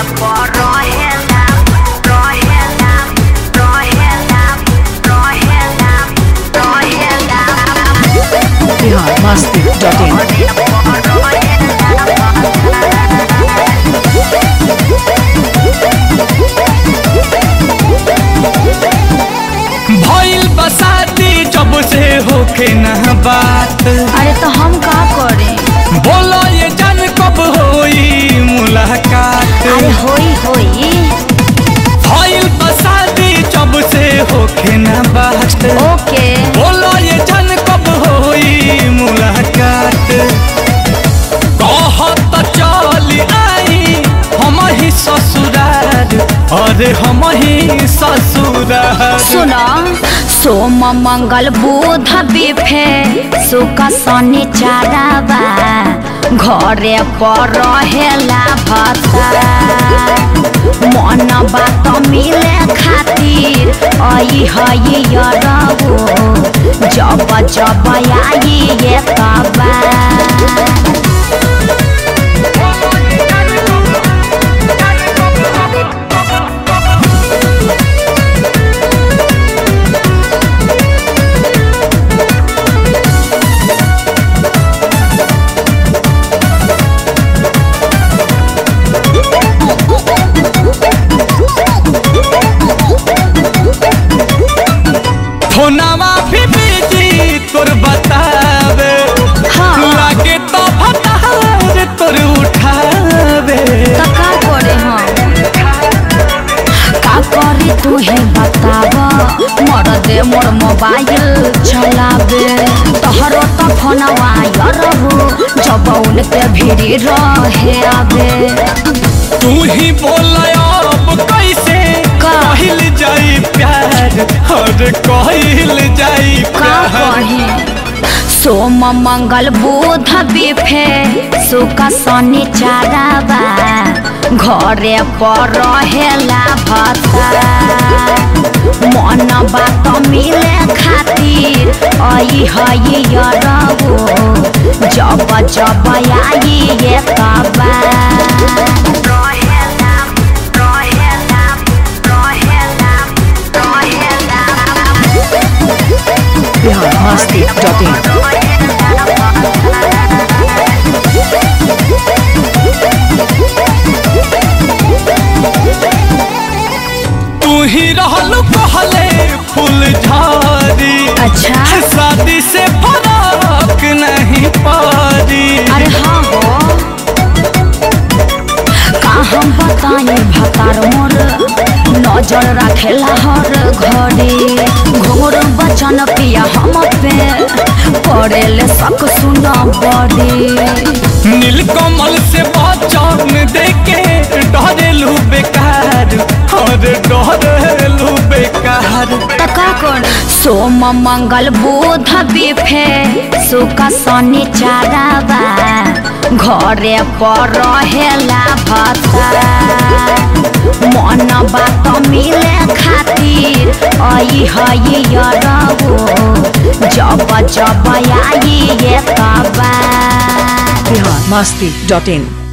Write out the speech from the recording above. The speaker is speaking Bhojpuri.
पर रहेला रहेला रहेला रहेला रहेला बिहार मस्ती डॉट इन भइल बसाती जब से होके न बात अरे तो हम का करें बोलो ये जान कब होई मुलाकात अरे होई होई भइल बसाती जब से होके न बात ओके बोलो ये जान कब होई मुलाकात कहत चल आई हम ही ससुरार अरे हम ही ससुरार सुनो सोम मंगल बुध बिफे सुख शनि चाराबा घरे पर रहेला भत्ता मन बात मिले खातिर आई हई यरबो जब जब आई ये कबा फोनवा भी बिजी तोर बतावे हाँ। लागे तो भतार तोर उठावे तो का करे हम का करी तू ही बताव मोर दे मोर मोबाइल चलावे तोहरो तो फोनवा यरहु जब उनके भीड़ी रहे आवे तू ही बोल अब कैसे का? कहल जाई प्यार और कहल जाई का प्यार कही सोम मंगल बुध बिफे सुख शनि चाराबा घरे पर रहेला भत्ता मन बात मिले खातिर आई हई यरबो जब जब आई ये कबा रहेला रहेला रहेला रहेला बिहार मस्ती डॉट इन तू ही रहल कहले फूल झाड़ी अच्छा शादी से फराक नहीं पारी अरे हाँ हो का हम बताई भतार मोर नजर रखेला हर घड़ी घोर बचन पिया हम पे करेले सक सुना बड़ी नीलकमल से बचन देके डरेलू बेकार और डरेलू बेकार तका कर सोम मंगल बुध बिफे सुख शनि चाराबा घरे पर रहेला भत्ता मन बात मिले खातिर आई हई यरबो जब जब आई ये कबा बिहार मस्ती डॉट इन